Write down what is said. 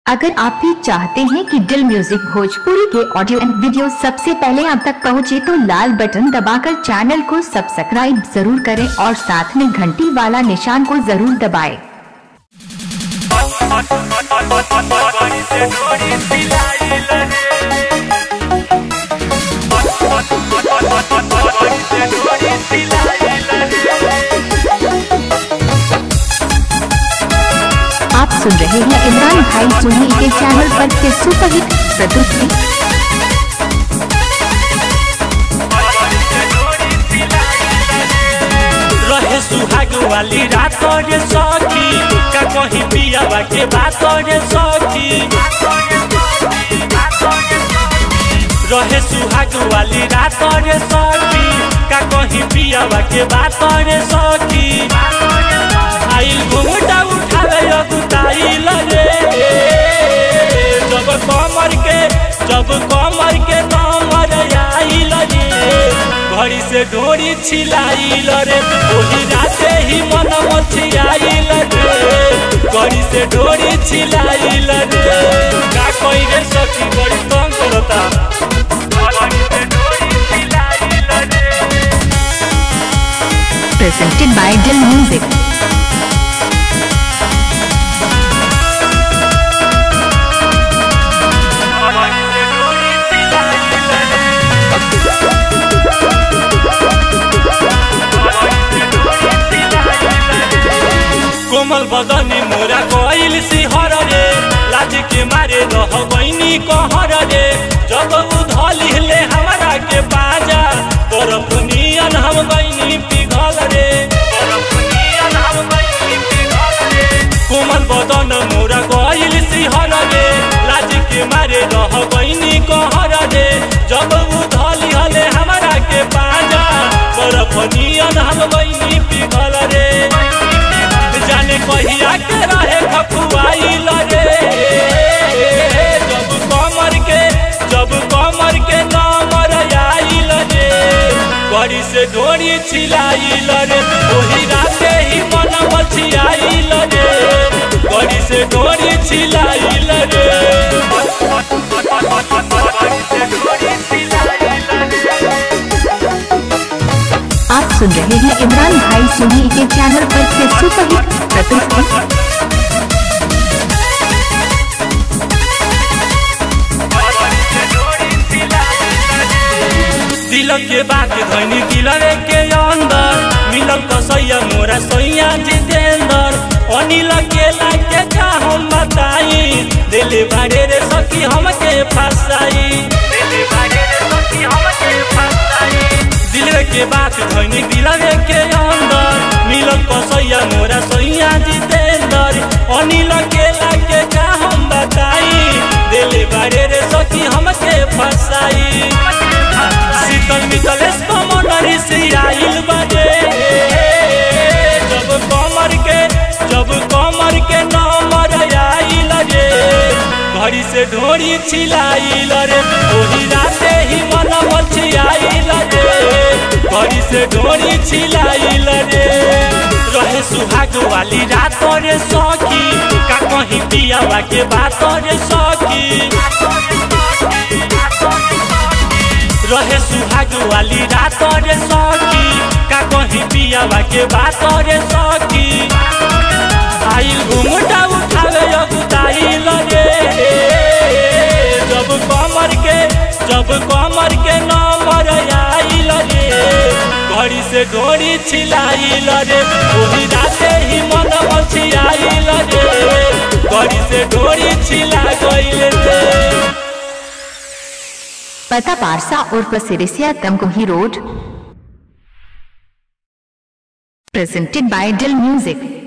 अगर आप भी चाहते हैं कि दिल म्यूजिक भोजपुरी के ऑडियो एंड वीडियो सबसे पहले आप तक पहुंचे तो लाल बटन दबाकर चैनल को सब्सक्राइब जरूर करें और साथ में घंटी वाला निशान को जरूर दबाएं। आप सुन रहे हैं इमरान भाई सोनी के चैनल पर के सुपरहिट प्रस्तुति रहे सुहाग वाली रात रे सखी का कहीं पियावा के बात रे सखी रहे सुहाग वाली रात रे सखी का कहीं पियावा के बात रे सखी आइल घूमटा उठावे अगुताइल रे जब कमर के जब कमर के कमर आइल रे घड़ी से डोरी छिलाइल रे ओही राते ही मन मछियाइल रे घड़ी से डोरी छिलाइल रे का कोई रे सखी बड़ी तंग करता घड़ी से डोरी छिलाइल रे presented by Dill Music. कोमल बदनी मोरा कोइल सिहर रे लाज के मारे रह गईनी कहर रे जब उधली ले हमरा के बाजा बरफ नियन हम गईनी पिघल रे बरफ नियन हम गईनी पिघल रे कोमल बदन मोरा कोइल सिहर रे लाज के मारे रह गईनी कहर रे जब उधली हले हमरा के बाजा बरफ नियन हम गईनी पिघल रे जाने कहिया के रहे खपुआइल रे जब कमर के जब कमर के नमर आइल रे गड़ी से डोरी छिलाइल रे ओही राते ही मन मछियाइल रे गड़ी से डोरी छिलाइल रे गड़ी से डोरी छिलाइल रे आप सुन रहे हैं इमरान भाई सोनी के चैनल पर के सुपरहिट प्रस्तुति दिल के बात धनी दिलरे के अंदर मिलल कसैया मोरा सैया जितेंद्र अनिल के लाके का हम बताई दिल बाड़े रे सखी हमके फसाई दिल बाड़े रे सखी हमके फसाई दिल के बात धनी दिलरे के अंदर मिलल कसैया मोरा सैया जितेंद्र अनिल के लाके का हम बताई दिल बाड़े रे सखी हमके फसाई शीतल मितलेश कमर से आइल बाजे जब कमर के जब कमर के नंबर आइल रे घड़ी से ढोरी छिलाइल रे ओही राते ही मन मछियाइल रे घड़ी से ढोरी छिलाइल रे रहे सुहाग वाली रात रे सखी का कहीं पियावा के बात रे सखी रहे सुहाग वाली रात रे सखी का कहीं पियावा के बात रे सखी आइल घुमटा उठावे अगुताइल रे जब कमर के जब कमर के नंबर आइल रे घड़ी से डोरी छिलाइल रे ओही राते ही मन मछियाइल रे घड़ी से डोरी छिला गइल रे पता पारसा और प्रसिरिसिया Tamkuhi road presented by Dill Music.